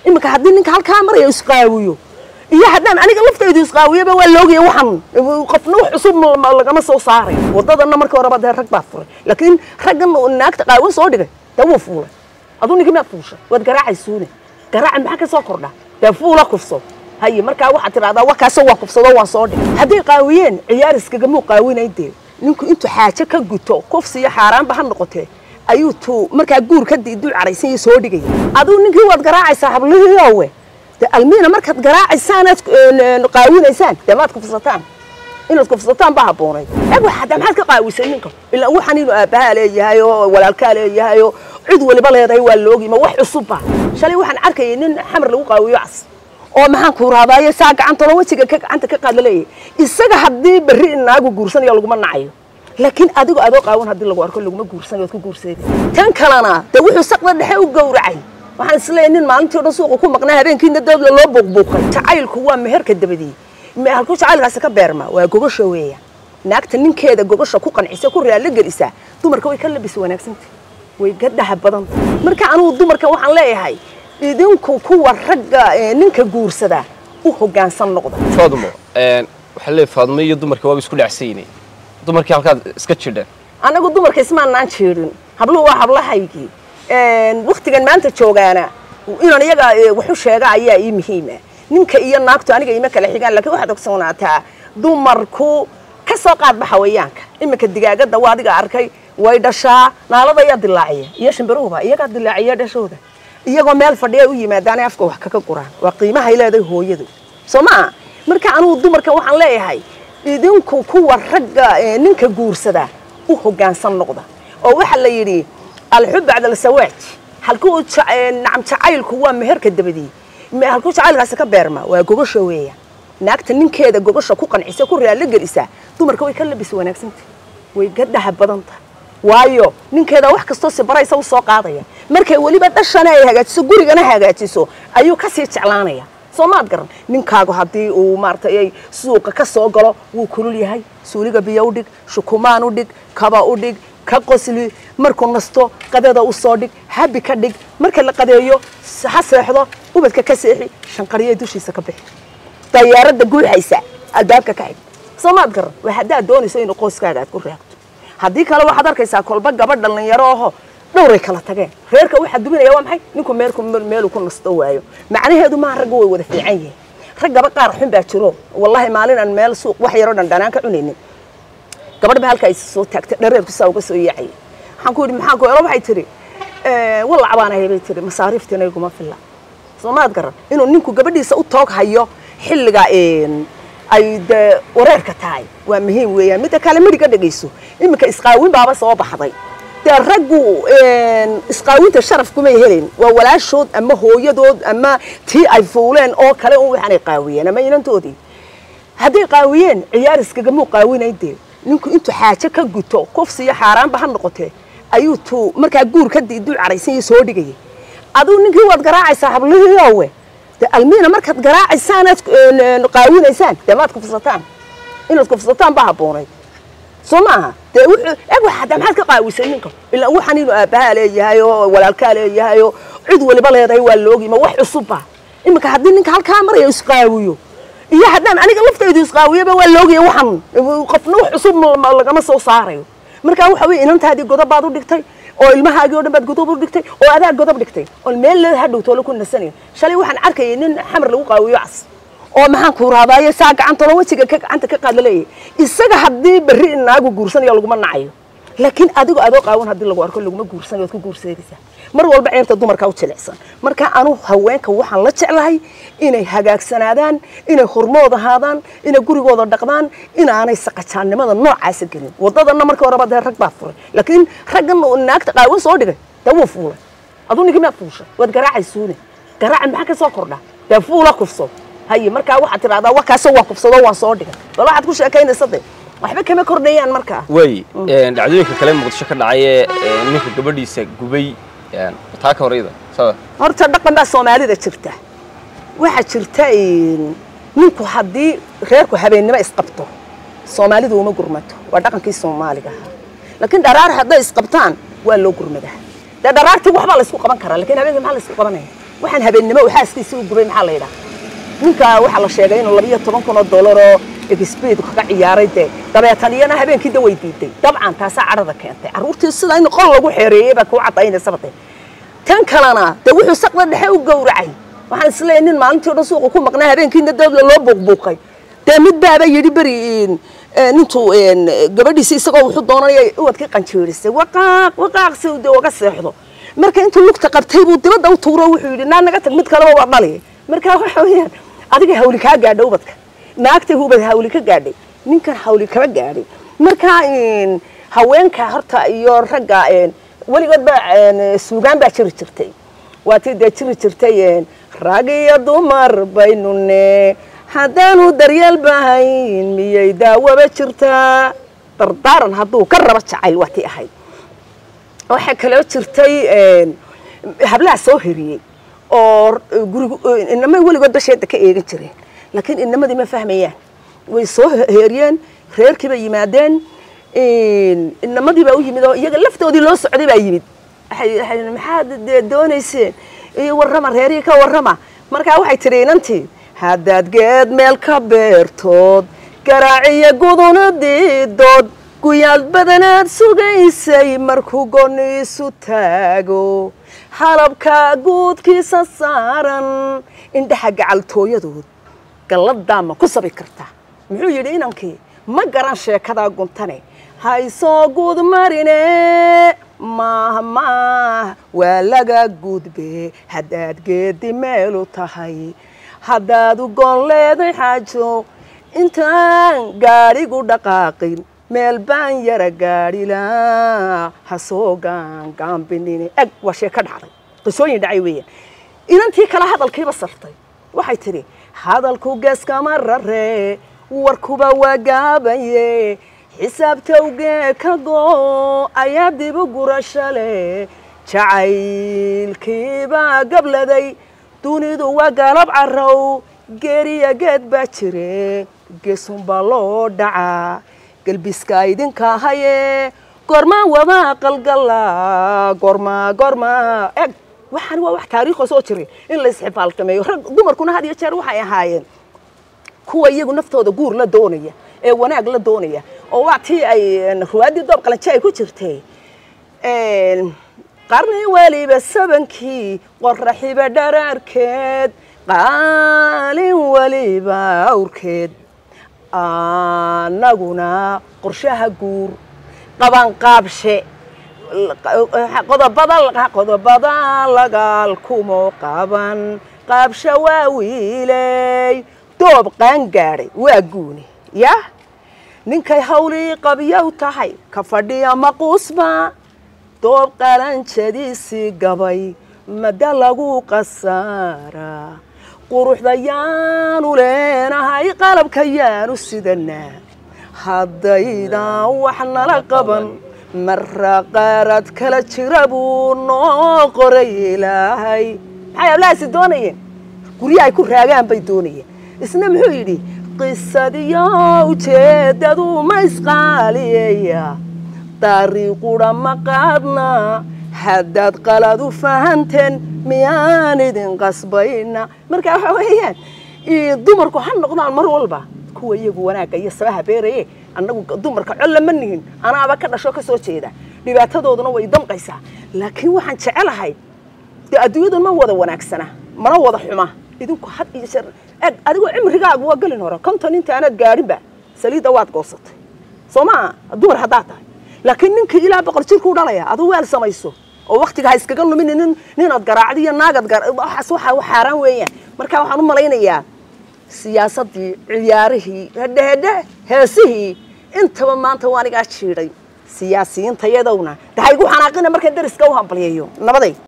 iminka haddii ninka halkaa maraya isqaawiyo iyo haddaan aniga laftaydu isqaawiyaba waa loogaya waxan qofna wax cusub lagama soo saaray wadadana markii horeba dee rag baa furay laakiin raggan naagta qaawan soo dhigay dee wuu fuulay aduu ninka miyaad fuushay waad garaacaysuune garaaca maxaa ka soo kordha dee fuula kufso haye markaa waxaad tidhahdaa wakaasoo waa kufsado waan soo dhigay hadday qaawiyeen ciyaariskagamuu qaawinay dee ninku intuu xaajo ka guto kufsi iyo xaaraanba ha noqotee ayuu tuu markaa guur ka diiduu caraysan iyo soo dhigaya aduu ninkii waad garaacaysaa hablihiiowe de almiina markaad garaacaysaan aad qaawinaysaan dee maad kufsataan inaad kufsataan baa habboonay eg hadda maxaad ka qaawisay ninka ilaa waxaan inuu aabbahaa leeyahay oo walaalkaa leeyahay oo cid waliba leedahay waa loogima wax cusubba shalay waxaan arkayay nin xamar lagu qaawiyo cas oo maxaan ku raadaayo saa gacantolo wejiga ka gacanta ka qaad laleeyahay isaga haddii berri inaagu guursanayo laguma nacayo laakiin adigo adoo qaawan haddii lagu arko laguma guursanayo waad ku guurseeda tan kalena dee wuxuu saqda dhexe u gowracay waxaan isleeyahay nin maalintii o dhan suuqa ku maqnaa habeenkiina doodla loo buuqbuuqay jacaylku waa meherka dabadii halkuu jacaylkaasi ka beerma waa gogosha weeya naagta ninkeeda gogosha ku qancisa ku raallo gelisa dumarka way ka labis wanaagsanta way ka dhaha badanta marka anugu dumarkan waxaan leeyahay idinku kuwa ragga ninka guursada u hoggaansan noqda faadmo waxaa leeyahay faadmo iyo dumarka waaba isku dhacsaynay dumarkii halkaad iska jidheen anagu dumarka ismaanaan jeedin habluhu waa hablahaygii waktigan maanta joogaana inaan iyaga waxu sheega ayaa ii muhiima ninka iyo naagtu aniga ima kala xigaan lakiin waxaad ogsoonaataa dumarku ka soo qaadba xawayaanka iminka digaagada waa adiga arkay way dhashaa naalada ayaa dilaaciya iyo shimbiruhuba iyagaa dilaaciya dhashooda iyagoo meel fadhiya u yimaadaanay afka wax kaga guraan waa qiimahay leedahay hooyadu soo maa marka anugu dumarka waxaan leeyahay idinku kuwa ragga ninka guursada u hoggaansan noqda oo waxaa la yidhi alxub bacda alsawaaj halkuu nacam jacaylku waa meherka dabadii halkuu jacaylkaasi ka beerma waa gogosha weeya naagta ninkeeda gogosha ku qancisa ku raallo gelisa dumarka way ka labis wanaagsanta way ka dhaha badanta waayo ninkeeda wax kastoo sibaraysa u soo qaadaya markay weliba dhashana ay hagaajiso gurigana hagaajiso ayuu kasii jeclaanaya soo maad garan ninkaagu haddii uu maaratay ay suuqa ka soo galo wuu kulul yahay suuliga biyo u dhig shukumaan u dhig kaba u dhig ka qosli markuu nasto qadada u soo dhig habi ka dhig marka la qadeeyo ha seexdo ubadka ka seexi shanqariya dushiisa ka bixi dayaaradda guuxaysa albaabka ka xig soo maad garan waa haddaad doonayso inuu qoyskaaga aad ku raagto haddii kale waxaad arkaysaa kolba gabadh dhallinyaro aho dhowray kala tageen reerka waxaa duminaya waa maxay ninku meelku meeluu ku nasto waayo macnaheedu maaha ragga way wada fiican yihiin raggaba qaar xun baa jiro wallahi maalin aan meel suuq wax yaroo dhandhanaan ka cunaynin gabadh ba halka ay soo taagtay dhareerku saa uga soo yaacay waxaan ku yidhi maxaa ku elo waxay tidhi walac baan ahay bay tidhi masaariiftiina iguma filla soo maad garan inuu ninku gabadhiisa u toog hayo xilliga ay dee wareerka tahay waa muhiim weeyaan midda kale midhiga dhegayso iminka isqaawin baaba soo baxday dee raggu isqaawinta sharaf kumay helayn waa walaashood ama hooyadood ama tii ay fuuleen oo kale un waxaanay qaawiyeen ama inantoodii hadday qaawiyeen ciyaariskagamuu qaawinay dee ninku intuu xaajo ka guto kufsi iyo xaaraanba ha noqotee ayuu tuu markaa guur ka diiduu caraysan iyo soo dhigayay aduu ninkii waad garaacaysaa hablihiiowe de almiina markaad garaacaysaan aad qaawinaysaan dee maad kufsataan inaad kufsataan baa habboonay soo maaha dee wuxuu eg hadda maxaad ka qaawisay ninka ilaa waxaan inuu aabbahaa leeyahay oo walaalkaa leeyahay oo cid waliba leedahay waa loogima wax cusubba iminka haddii ninka halkaa maraya isqaawiyo iyo haddaan aniga laftaydu isqaawiyaba waa loogaya waxan qofna wax cusub lagama soo saarayo markaa waxa weye inantaadii godob baad u dhigtay oo ilmahaagii o dhan baad godob u dhigtay oo adaa godob dhigtay oon meel le hadhow toole ku nasanayo shalay waxaan arkayay nin xamar lagu qaawiyo cas oo maxaan ku raadaayo saa gacantolo wejiga ka gacanta ka qaad laleeyahay isaga haddii berri inaagu guursanayo laguma nacayo laakiin adigo adoo qaawan haddii lagu arko laguma guursanayo waad ku guurseedaysaa mar walba ceebta dumarka u jilicsan marka anu haweenka waxaan la jeclahay inay hagaagsanaadaan inay hormood ahaadaan inay gurigooda dhaqdaan inaanay saqajaannimada noocaasa gelin wadadana markii horeba dee rag baa furay laakiin raggan naagta qaawan soo dhigay dee wuu fuulay aduu ninka miyaad fuushay waad garaacaysuune garaacan maxaa ka soo kordha dee fuula kufso haye markaa waxaad tidhahdaa wakaasoo waa kufsado waan soo dhigay bal waxaad ku sheekaynaysa de waxba kama kordhayaan markaa way dhacdooyinka kale muqdisho ka dhacay ee ninka gabadhiisa gubay taa ka horeyda sada horta dhaqan baa soomaalida jirta waxaa jirta ninku haddii reerku habeennimo isqabto soomaalidu uma gurmato waa dhaqankii soomaaliga ahaa laakiin dharaar hadday isqabtaan waa loo gurmadaa dee dharaartii waxbaa laysku qaban karaa lakiin habeenkii maxaa laysku qabanaya waxaan habeennimo uu xaaskiisii u gubay maxaa la yidhaha ninka waxaa la sheegay inuu labiyo toban kun oo dollar oo expeed kaga ciyaaray dee dabeetan iyana habeenkii da way diiday dabcan taasaa cadhada keentay carruurtii sida in qol lagu xeereeyey baa kuu caddaynaysa bade tan kalena dee wuxuu saqda dhexe u gowracay waxaan isleeyahay nin maalintii o dhan suuqa ku maqnaa habeenkiina dawla loo buuqbuuqay dee mid baaba yidhi beri nintuu gabadhiisi isagoo wuxuu doonanaya uwadkii qanjeerisay waqaaq waqaaq si uu dee uga seexdo marka intuu lugta qabtay buu dibadda u tuuro wuxuu yidhi naa naga tag mid kaleba waa dhali marka waxa weeyaan adiga hawli kaa gaadha ubadka naagtay ubad hawli ka gaadhay ninkan hawli kaba gaadhay marka haweenka horta iyo ragga weligood ba suugaan baa jiri jirtay waatii dee jiri jirtay rag iyo dumar baynu ne haddaanu daryeel bahayn miyay daawaba jirtaa dardaaran hadduu ka raba jacayl waa tii ahayd waxaa kaloo jirtay hablaha soo heriyey oo gurigu inamay weligood basheeda ka eegan jireen laakiin inamadii ma fahmayaan way soo heeriyeen reerkii bay yimaadeen inamadii baa u yimid oo iyaga laftoodii loo socday baa yimid maxaad dee doonayseen iyo warrama reerihii ka warrama markaa waxay tidhi inantii haddaad geed meel ka beertood garaaciyo guduna diidood guyaal badanaad sugaysay markuu gooni isu taago halabka guudkiisa saaran indhaha gacaltooyadood galladaa ma ku sabi kartaa muxuu yidhi inankii ma garan sheekadaa guntane haysoo guud marine maah maah waa laga gudbe haddaad geedi meelu tahay haddaad u goon leeday xaajo intaan gaadhigu dhaqaaqin meel baan yara gaadhilaa ha soo gaangaambinine eg waa shee ka dhacday qisooyin dhacay weeyaan inantii kale hadalkiiba sartay waxay tidhi hadalku geeskama rare warkuba waa gaabaye xisaabtowgee ka goo ayaa dibu gurasho leh jacaylkiibaa gabladay dunidu waa galab carow geeriya geed baa jire geesunbaa loo dhacaa gelbiska idinka haye gormaa wadaa qalgala gormaa gormaa eg waxaan waa wax taariikho soo jiray in la isxifaaltameeyo rag dumarkuna had iyo jeer waxay ahaayeen kuwa iyagu naftooda guur la doonaya ee wanaag la doonaya oo waa tii ay ruwaaddii doob qalanji ay ku jirtay qarni weliba sabankii qoraxiba dharaarkeed qaalin weliba awrkeed anaguna qorshaha guur qabanqaabshe qodobada qodobada lagaal kumo qaban qaabsha waa wiiley doob qaan gaadhay waa guuni yah ninkay hawlii qabyow tahay ka fadhiya maquusba doob qalanjadiisii gabay madda lagu qasaaraa quruxda yaanu leenahay qalabka yaanu sidanaa haddaydan wax nala qaban marra qaarad kala jira buu noo qoray ilaahay maxay hablahaasi doonayeen guryahay ku raagaan bay doonayeen isna muxuu yidhi qisadiyo ujeeddadu ma isqaaliyeya dariiqudha ma qaadna haddaad qalad u fahanteen miyaan idin qasbayna marka waxa weeyaan dumarku ha noqdaan mar walba kuwa iyagu wanaagga iyo sabaha beeraye annagu dumarka colla ma nihin anaaba ka dhasho ka soo jeeda dhibaatadooduna way damqaysaa laakiin waxaan jecelahay dee adduunyadan ma wada wanaagsana mana wada xuma idinku had iyo jeer eg adigoo cimrigaagu waa gelin hore konton inta aanaad gaadhinba saliidda waad goosatay soo maa dumar haddaad tahay laakiin ninkii ilaa boqol jirkuu dhalaya aduu weel samayso oo waktiga ha iskaga lumin nin ninaad garaacdi iyo naagad waxaas waxa xaaraan weeyaan marka waxaan u malaynayaa siyaasaddii ciyaarihii hedhehedhe heesihii intaba maanta waa anigaa jiidhay siyaasiyiintayadowna de ha igu xanaaqina markaan dariska u hambalyayo nabaday